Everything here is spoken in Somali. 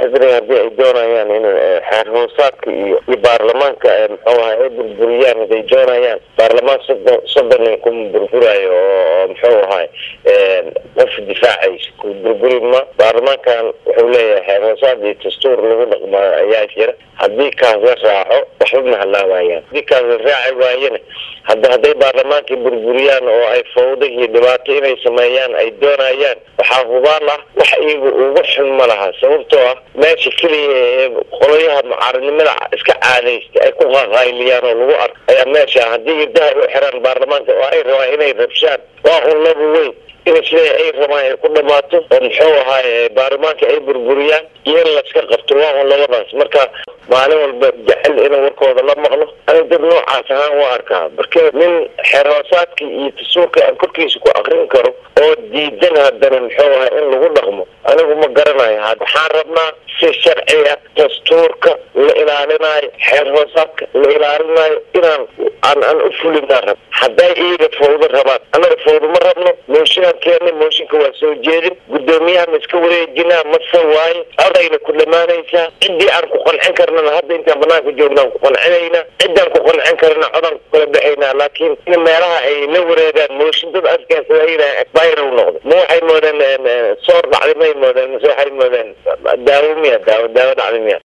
xisbiga haddii ay doonayaan in xeer hoosaadka iyo iyo baarlamaanka muxuu ahay ay burburiyaan haday doonayaan baarlamaan soddon soddon nin kuma burburayo oo muxuu ahay qof difaacaysa ku burburi ma baarlamaankan wuxuu leeyahay xeer hoosaad iyo dastuur lagu dhaqmaayo ayaa jira haddii kaas la raaco waxba ma halaabayaan haddii kaas la raaci waayana hadda hadday baarlamaankii burburiyaan oo ay fawdo iyo dhibaato inay sameeyaan ay doonayaan waxaa hubaal ah wax iyaga uga xun ma laha sababtoo ah meesha keliya ee qolayaha mucaaradnimada iska caadaysta ay ku qaqayliyaan oo lagu arko ayaa meesha haddii irdaha u xiraan baarlamaanka oo ay rabaan inay rabshaan waa un laba weyn in sida ay rabaan ay ku dhamaato oo muxuu ahaay baarlamaanka ay burburiyaan iyo in laska qabto waa un labadaas marka maalin walba jecel inuu warkooda la maqlo ani dad noocaas ahaan u arkaa marka nin xeer hoosaadka iyo dastuurka aan korkiisa ku akrin karo oo diidan haddana muxuu ahay in lagu dhaqmo anigu ma garanayo waxaan rabnaa si sharciya dastuurka la ilaalinayo xeer hoosaadka la ilaalinayo inaan aan aan u fulinaa rab hadday iyaga fawdo rabaan annaga fawdo ma rabno mooshinaan keena mooshinka waa soo jeedin guddoomiyaha ma iska wareejinaa mase waaye adayna ku dhamaanaysaa ciddii aan ku qancin karnana hadda intaan banaanka joognaan ku qancinaynaa ciddaan ku qancin karna codaan ku kala baxaynaa laakiin in meelaha ay la wareegaan mooshin dad askaasadayna bayra u noqdo ma waxay moodeen soor dhacday may moodeen mase waxay moodeen daawo miya daawo daawo dhacday miya